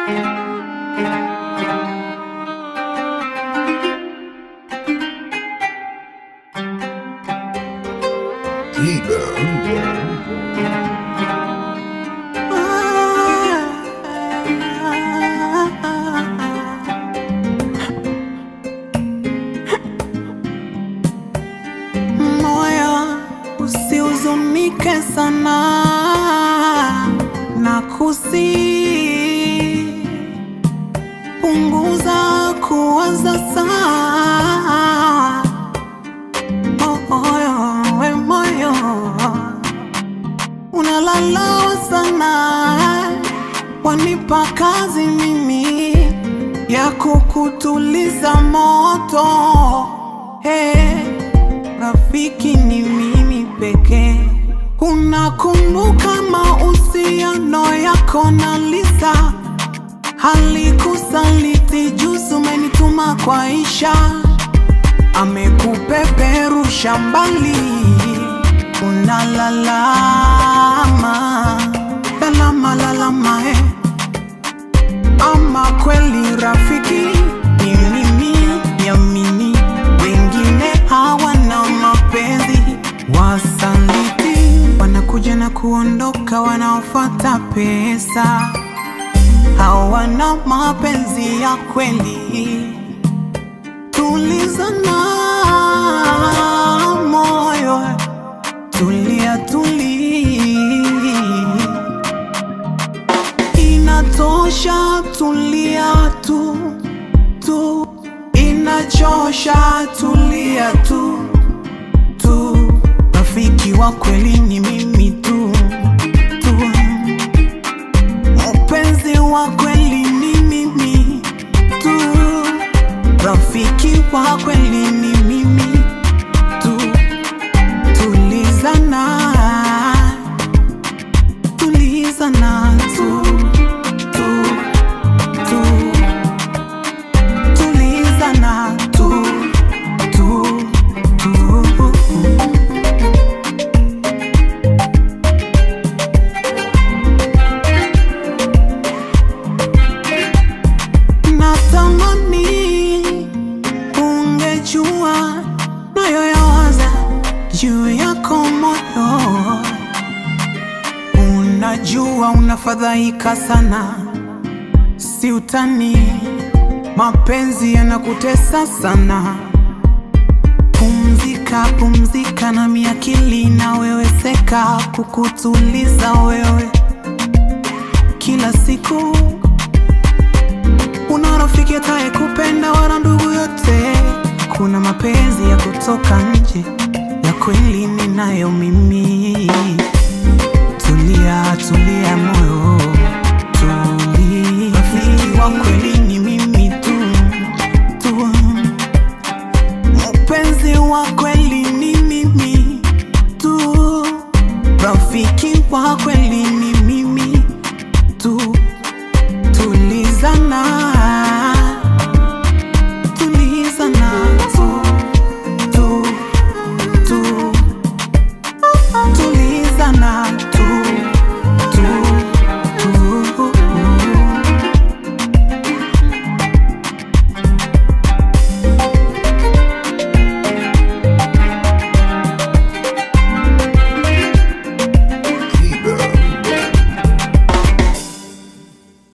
Moyo usihuzunike sana na kusi punguza kuwaza sana moyo, we moyo unalalawa sana, wanipa kazi mimi ya kukutuliza moto hey. Rafiki ni mimi pekee. Unakumbuka mahusiano yako na Lisa? Halikusaliti juzi, umenituma kwa Isha, amekupeperusha mbali, unalalama lalama lalama eh. Ama kweli rafiki ni mimi, niamini, wengine hawana mapenzi, wasaliti wanakuja na kuondoka, wanaofuata pesa, hawana mapenzi ya kweli. Tulizana moyo, tulia tulia Inatosha, tulia tu tu, inachosha, tulia tu tu. Rafiki wa kweli ni mimi tu tu, mpenzi wa kweli ni mimi tu, rafiki wa kweli ni mimi tu. Tulizana, tulizana tu tu tu, tulizana tu tu tu. Natamani ungejua nayoyawaza juu yako moyo. Unajua unafadhaika sana, si utani, mapenzi yanakutesa sana. Pumzika, pumzika na miakili na wewe seka, kukutuliza wewe kila siku una rafiki ataye kupenda wala ndugu yote. Kuna mapenzi ya kutoka nje, ya kweli ninayo mimi. Tulia, tulia